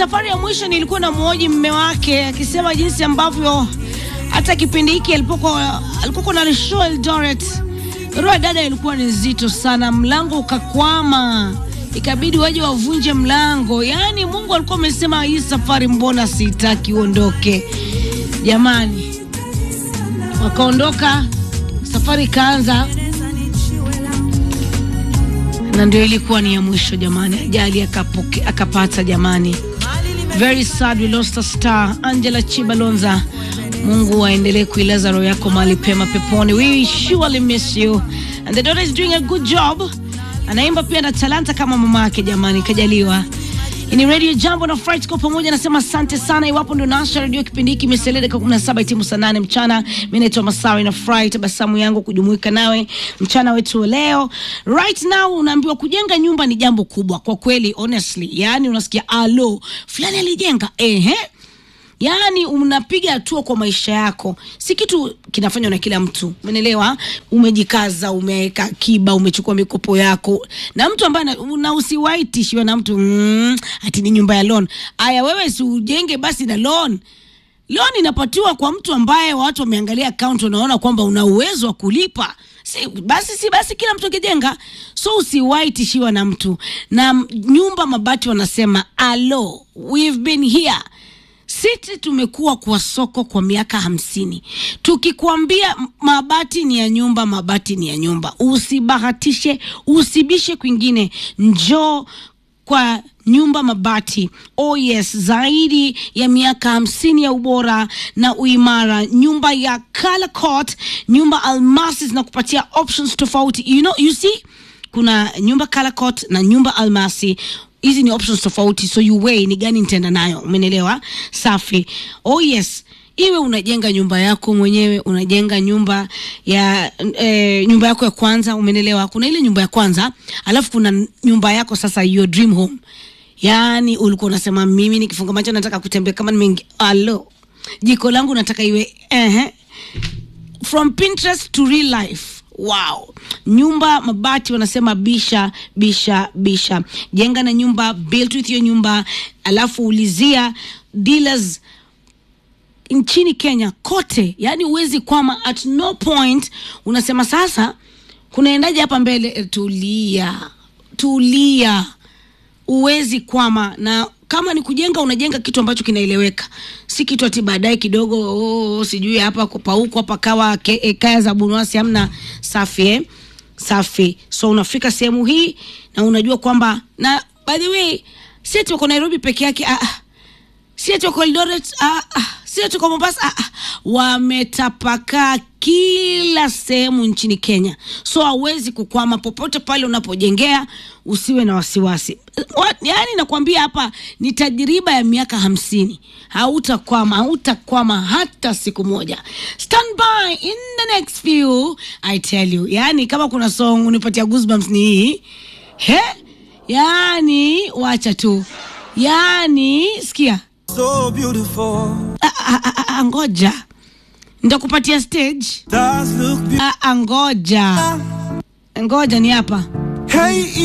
safari ya mwisho nilikuwa na mwoji mme wake akisema jinsi ambavyo hata kipindi hiki alipokuwa alikuwa na show Eldoret, roho ya dada ilikuwa ni nzito sana, mlango ukakwama, ikabidi waje wavunje mlango. Yaani Mungu alikuwa amesema hii safari, mbona sitaki uondoke. Jamani, wakaondoka, safari ikaanza na ndio ilikuwa ni ya mwisho jamani. Ajali akapoke, akapata jamani, very sad we lost a star. Angela Chibalonza, Mungu aendelee kuilaza roho yako mahali pema peponi. We surely miss you and the daughter is doing a good job. Anaimba pia na talanta kama mama yake jamani, kajaliwa ni Radio Jambo na Fright kwa pamoja, nasema asante sana. Iwapo ndio naasha redio kipindi hiki imesalia dakika 17 itimu saa 8 mchana. Mimi naitwa Masawi na Fright, tabasamu yangu kujumuika nawe mchana wetu wa leo. Right now unaambiwa kujenga nyumba ni jambo kubwa kwa kweli, honestly, yani unasikia alo fulani alijenga, ehe Yaani unapiga hatua kwa maisha yako, si kitu kinafanywa na kila mtu, umeelewa? Umejikaza, umeweka akiba, umechukua mikopo yako na mtu ambaye na- na usiwahi tishiwa na mtu mm, ati ni nyumba ya loan. Aya, wewe si ujenge basi na loan. Loan inapatiwa kwa mtu ambaye watu wameangalia account, wanaona kwamba una uwezo wa kulipa. Si basi, si basi, kila mtu akijenga, so usiwahi tishiwa na mtu. Na m- nyumba mabati wanasema alo, we've been here sisi tumekuwa kwa soko kwa miaka hamsini tukikwambia m- mabati ni ya nyumba mabati ni ya nyumba usibahatishe usibishe kwingine njoo kwa nyumba mabati oh yes zaidi ya miaka hamsini ya ubora na uimara nyumba ya Color Court, nyumba almasi zinakupatia options tofauti you know, you see kuna nyumba Color Court na nyumba almasi hizi ni options tofauti so you weigh ni gani nitaenda nayo umenelewa safi oh yes iwe unajenga nyumba yako mwenyewe unajenga nyumba ya eh, nyumba yako ya kwanza umenelewa kuna ile nyumba ya kwanza alafu kuna nyumba yako sasa your dream home yaani ulikuwa unasema mimi nikifunga macho nataka kutembea kama nimeingia alo jiko langu nataka iwe ehe from Pinterest to real life. Wow. Nyumba mabati wanasema bisha bisha bisha. Jenga na nyumba, build with your nyumba, alafu ulizia dealers nchini Kenya kote, yaani huwezi kwama at no point unasema sasa kunaendaje hapa mbele. Eh, Tulia, tulia uwezi kwama na kama ni kujenga unajenga kitu ambacho kinaeleweka si kitu ati baadaye kidogo oh, sijui hapa kupauku hapa kawa ke, e, kaya za bunwasi hamna safi eh? safi so unafika sehemu hii na unajua kwamba na by the way si ati wako nairobi peke yake ah, ah si ati wako Eldoret, ah, ah, si ati wako Mombasa, ah, ah, wametapakaa kila sehemu nchini Kenya, so hawezi kukwama popote pale unapojengea, usiwe na wasiwasi. Wa- Yaani nakwambia hapa ni tajriba ya miaka hamsini, hautakwama, hautakwama hata siku moja. Stand by in the next few, I tell you. Yaani kama kuna song unipatia goosebumps ni hii he, yaani wacha tu, yaani sikia So beautiful. Ah, ah, ah, ah, ngoja nitakupatia stage Does look beautiful. Ah, ah, ngoja ngoja ni hapa Hey,